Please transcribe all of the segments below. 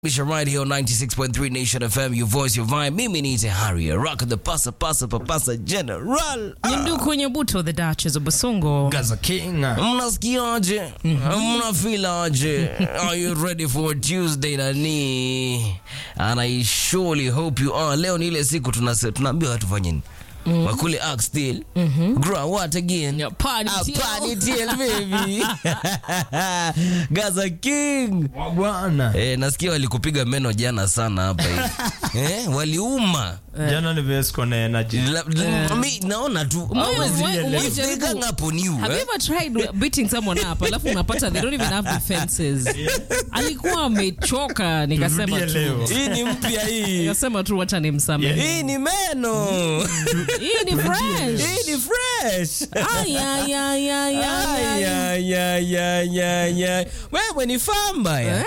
Misha right here on 96.3 Nation FM, your voice, your vibe. Mimi ni Harry, rock the pasa pasa papasa general. Nyindu kwenye buto the Duchess of Basongo. Gaza King. Mnasikiaje? Mnafilaje? Are you ready for Tuesday nani? And I surely hope you are. Leo ni ile siku tunase- tunaambiwa watu fanye nini? Wakule act still. Grow what again? Yeah, party Ah, till. party till, baby. Gaza King. Wagwana. Eh, nasikia walikupiga meno jana sana hapa hivi. eh, waliuma. Jana nimesko na energy. La- la- mi naona tu Umoja- always umoja- umoja if they jaribu. gang up on you, Have you eh? ever tried beating someone up alafu unapata they don't even have defenses. Alikuwa amechoka nikasema Turudie tu. leo. hii ni mpya hii Nikasema tu wacha nimsamehe. hii ni meno Hii ni fresh. hii ni fresh Ay, ay, ay, ay, ay, Ay, ay. ay, ay, ay, ay, ay. wewe ni famba ya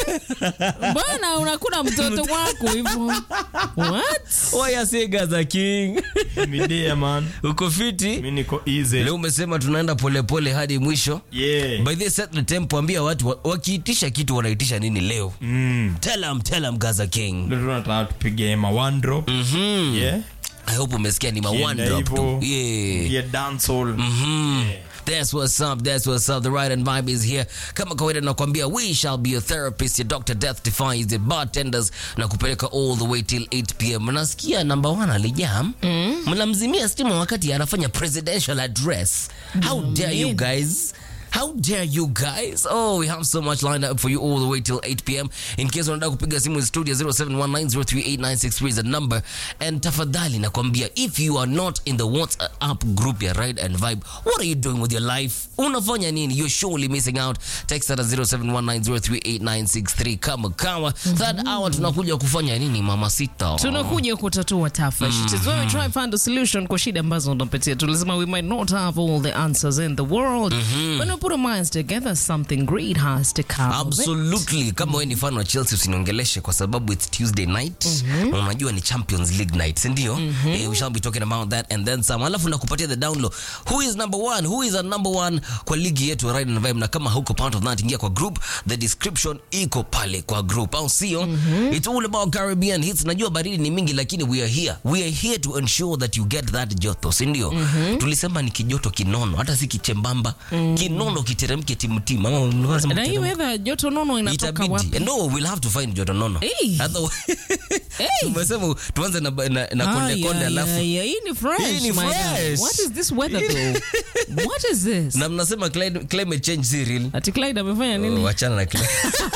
Mbona unakula mtoto wako hivyo? What? waya sega za king Midea man. uko fiti Mimi niko easy. leo umesema tunaenda polepole hadi mwisho Yeah. by the set the tempo ambia watu wa- wakiitisha kitu wanaitisha nini leo Mm. tell them, tell them gaza king Ndio tunataka tupige ma one drop. Mhm. Yeah. I hope umesikia ni ma Kienda one drop tu. hivyo. Yeah. Yeah, dancehall. Mhm. That's what's up, that's what's up. The right and vibe is here. Kama kawaida nakwambia we shall be your therapist, your doctor death defies the bartenders na kupeleka all the way till 8 pm. Nasikia number one alijam. Mnamzimia stima wakati anafanya presidential address. How dare you guys? How dare you guys? Oh, we have so much lined up for you all the way till 8 p.m. In case unataka kupiga simu studio 0719038963 is the number. And tafadhali nakwambia if you are not in the WhatsApp group ya Ride and Vibe, what are you doing with your life? Unafanya nini? You're surely missing out. Text at 0719038963 kama kawa. Third hour tunakuja kufanya nini mama sita? tunakuja kutatua tafash it is when we try and find a solution kwa shida ambazo unapitia tulisema we might not have all the answers in the world but when we put our minds together something great has to come of it. absolutely kama wewe ni fan wa chelsea usiniongeleshe kwa sababu its tuesday night na unajua ni champions league night sindio eh, we shall be talking about that and then some alafu nakupatia the download who is number one who is a number one kwa ligi yetu ya Ride and Vibe na kama hauko part of that ingia kwa group the description iko pale kwa group au sio it's all about caribbean hits najua baridi ni mingi lakini we are here we are here to ensure that you get that joto sindio tulisema ni kijoto kinono hata si kichembamba kinono kiteremke timtimu ama unasema na hii kiteremke? weather joto nono inatoka wapi itabidi no we'll have to find joto nono Hey. Otherwise- Hey. tumesema tuanze na, na, na Ah, konde konde yeah, alafu yeah, yeah. hii ni fresh Hii ni my guy. fresh. what is this weather though what is this na mnasema cli- climate change si real ati Clyde amefanya nini Oh, wachana na kile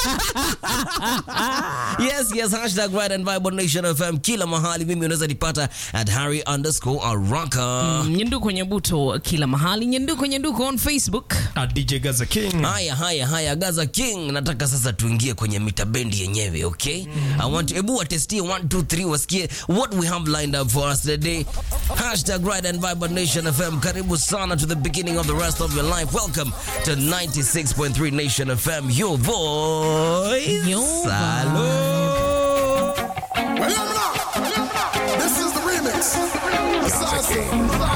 yes yes hashtag right and vibe on nation fm kila mahali mimi unaweza nipata at harry underscore araka nyendu kwenye buto kila mahali nyendu kwenye nduko on facebook Ah, DJ Gaza King. haya haya haya gaza king nataka sasa tuingie kwenye mita bendi yenyewe okay i want ebu watestie 1 2 3 wasikie what we have lined up for us today hashtag right and vibe on nation fm karibu sana to the beginning of the rest of your life welcome to 96.3 nation fm your voice Your Salud. Well, I'm not. This is the remix. Assassin.